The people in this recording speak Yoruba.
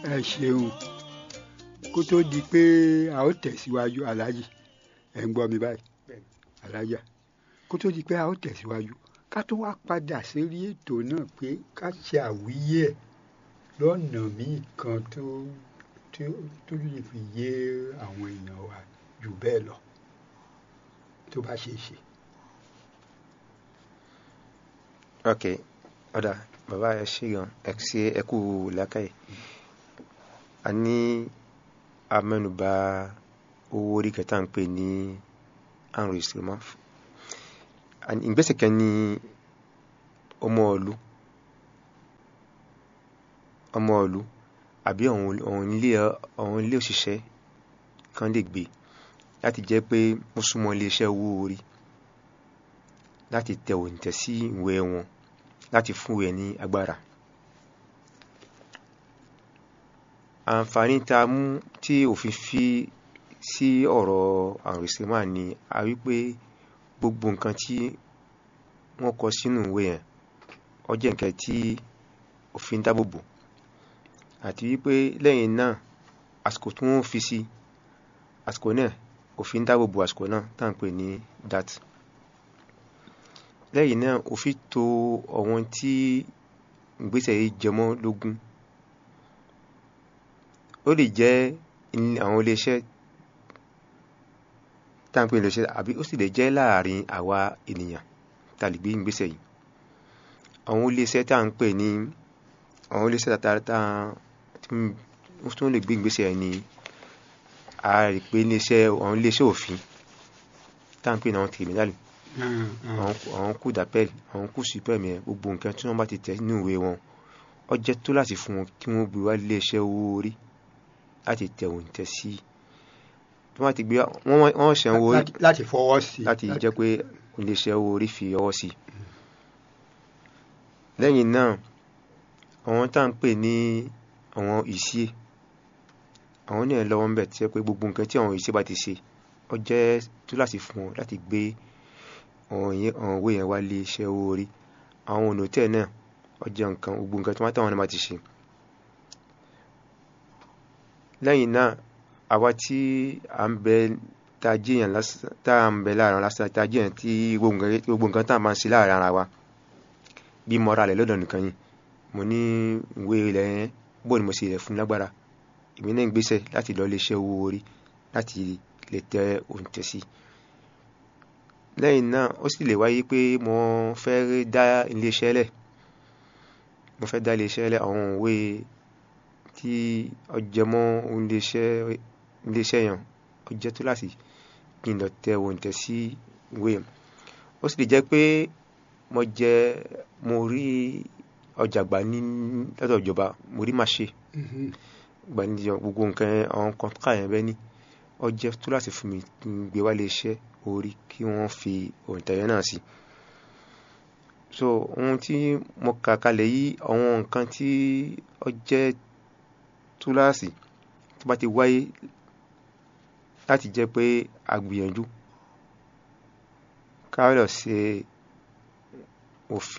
ẹ ṣeun kó tó di pé a ó tẹ̀síwájú aláàjì ẹ̀ ń gbọ́ mi báyìí alájà kó tó di pé a ó tẹ̀síwájú ká tó wá padà sórí ètò náà pé ká ṣe àwíyé ẹ̀ lọ́nà míì kan tó tó tó lè fi yé àwọn èèyàn wa jù bẹ́ẹ̀ lọ tó bá ṣe é ṣe. ok ọ̀dà bàbá ẹ ṣe gan ẹ ṣe ẹ kú làákàyè a ní amẹ́nubà owó orí kẹta ń pè ní enregistrement ìgbésẹ̀ kan ní ọmọ ìlú ọmọ ìlú àbí àwọn ilé àwọn ilé òṣìṣẹ́ kan lè gbé láti jẹ́ pé ó súnmọ́ iléeṣẹ́ owó orí láti tẹ òǹtẹ̀ sí ìwé wọn láti fún ẹ ní agbára àǹfààní tá a mú tí òfin fi sí ọ̀rọ̀ enregistrement ni a wí pé gbogbo nǹkan tí wọ́n kọ sínú ìwé yẹn ó jẹ́ nǹkan tí òfin dábòbò àti wípé lẹ́yìn náà àsìkò tí wọ́n fi sí àsìkò náà òfin dábòbò àsìkò náà tá à ń pè ní dat lẹ́yìn náà òfin tò àwọn tí ìgbésẹ̀ yìí jẹmọ́ lógún ó lè jẹ́ àwọn iléeṣẹ́ tá à ń pè ní iléeṣẹ́ àbí ó sì lè jẹ́ láàrin àwa ènìyàn tá a lè gbé ìgbésẹ̀ yìí àwọn iléeṣẹ́ tá à ń pè ní àwọn iléeṣẹ́ tàtàtà tí wọ́n lè gbé ìgbésẹ̀ ní a rí pé iléeṣẹ́ àwọn iléeṣẹ́ òfin tá à ń pè ní àwọn tìrìmínálì àwọn kú dàpẹ́l àwọn kú sípẹ́mì ẹ̀ gbogbo nǹkan tí wọ́n bá ti tẹ̀ nínú ìwé wọn ó jẹ́ tó láti fún wọn kí wọ́n gbé wá iléeṣẹ́ owó orí láti tẹ̀ òǹtẹ̀ sí tí wọ́n ti gbé wọ́n ṣẹ̀ ń wo láti fọwọ́ sí láti jẹ́ pé iléeṣẹ́ owó orí fi ọwọ́ sí lẹ́yìn náà àwọn tá à ń pè ní àwọn ìṣe àwọn náà lọ́wọ́ ń bẹ̀ tí pé gbogbo nǹkan tí àwọn ìṣe bá ti ṣe ó jẹ́ tó láti fún wọn láti gbé àwọn òwe yẹn wá lé iṣẹ́ owó orí àwọn ọ̀nà tẹ̀ náà ó jẹ́ nǹkan gbogbo nǹkan tí wọ́n táwọn náà bá ti ṣe lẹ́yìn náà àwa tí à ń bẹ tá a jẹ́yàn lásán tá à ń bẹ láàrin lásán tá a jẹ́yàn tí gbogbo nǹkan tá a máa ń ṣe láàrin ara wa bí mọ́ra rẹ̀ lọ́dọ̀ nìkan yìí mo ní ìwé ilẹ̀ yẹn bó ni mo ṣe rẹ̀ fún lágbára èmi náà ń gbéṣẹ́ láti lọ iléeṣẹ́ owó orí láti lè tẹ òǹtẹ̀ sí lẹ́yìn náà ó sì lè wáyé pé mo fẹ́ dá iléeṣẹ́ lẹ̀ mo fẹ́ dá iléeṣẹ́ lẹ̀ àwọn òwe tí ọjẹmọ́ iléeṣẹ́ yẹn ó jẹ́ tó láti kí n lọ tẹ òǹtẹ̀ sí ìwé ó sì lè jẹ́ pé mo jẹ mo rí ọjà gbà ní lọ́dọ̀ ìjọba mo rí máa ṣe gbà ní gbogbo nǹkan àwọn kọ́ńtà yẹn bẹ́ẹ̀ ni ó jẹ́ tó láti fún mi kí n gbé wá iléeṣẹ́ orí kí wọ́n fi òǹtẹ̀ yẹn náà sí so ohun tí mo kà kalẹ̀ yìí àwọn nǹkan tí ó jẹ́ túláàsì tó bá ti wáyé láti jẹ́ pé a gbìyànjú ká lọ ṣe òfin